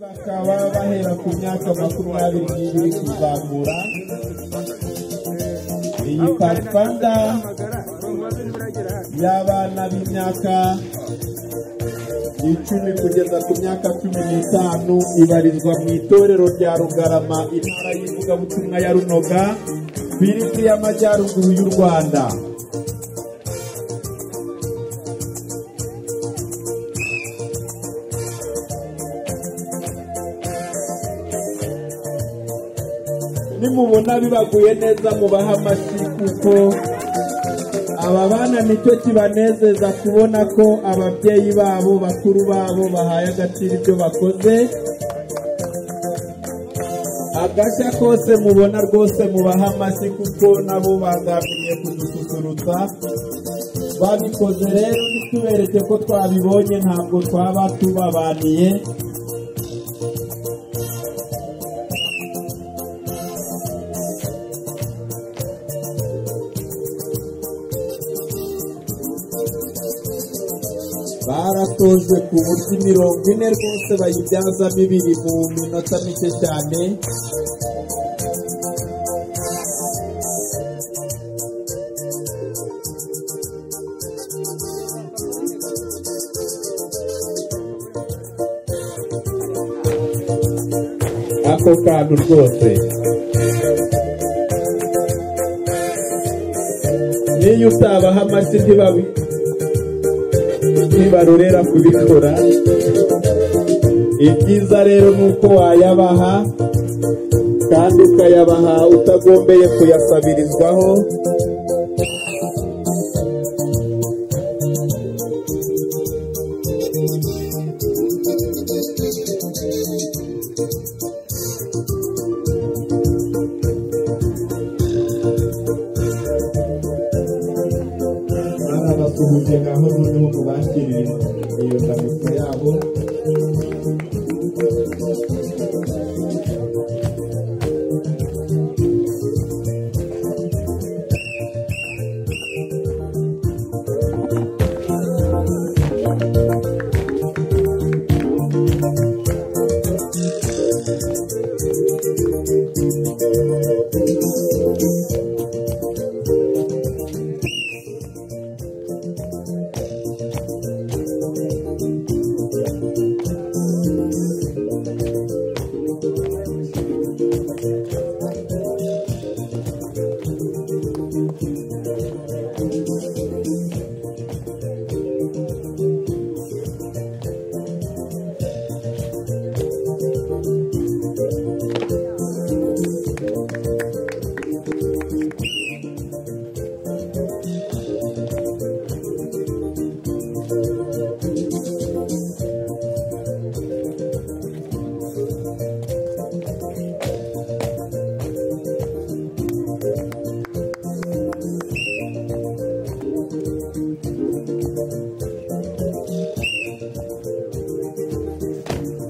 bakaba bahera ku myaka makumyabiri n'ibiri kuzamura iyi parifanda y'abana b'imyaka icumi kugeza ku myaka cumi n'itanu ibarizwa mu itorero rya rugarama intara y'ivugabutumwa ya runoga birindwi y'amajyaruguru y'u rwanda nimubona bibaguye neza mubahe amashyi kuko aba bana nicyo kibanezeza kubona ko ababyeyi babo bakuru babo bahaye agaciro ibyo bakoze agashya kose mubona rwose mubahe amashyi kuko nabo bagambiriye kudususurutsa babikoze rero ntitubereke ko twabibonye ntabwo twaba tubabaniye baratojwe ku buryo imirongo ine rwose bayibyazamo ibiri mu minota mike cyane ako kantu rwose n'iyo utabaha amashyi ntibabi ntibarorera kubikora ibyiza rero ni uko wayabaha kandi ukayabaha utagombeye kuyasabirizwaho barabasuhuje ngaho noneho mubakire iyo ndamutso yabo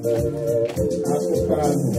ako kantu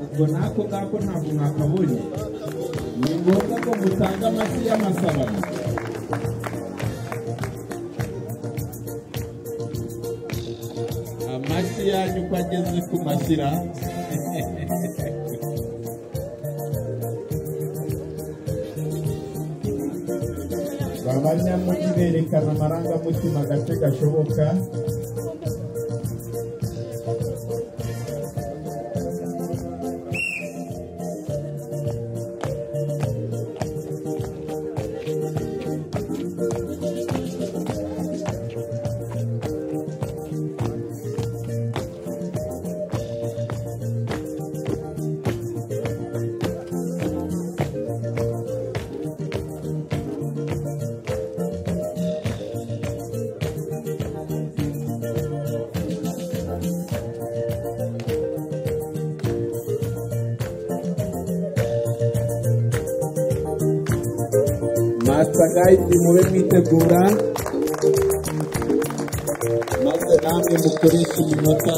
ubwo n'ako ngako ntabwo mwakabonye ni ngombwa ko mutanga amashyi y'amasabano amashyi yanyu uko ageze ku mashyira abanyamujyi berekana amarangamutima gace gashoboka masitagayidi mube mwitegura maze namwe mukoreshe iminota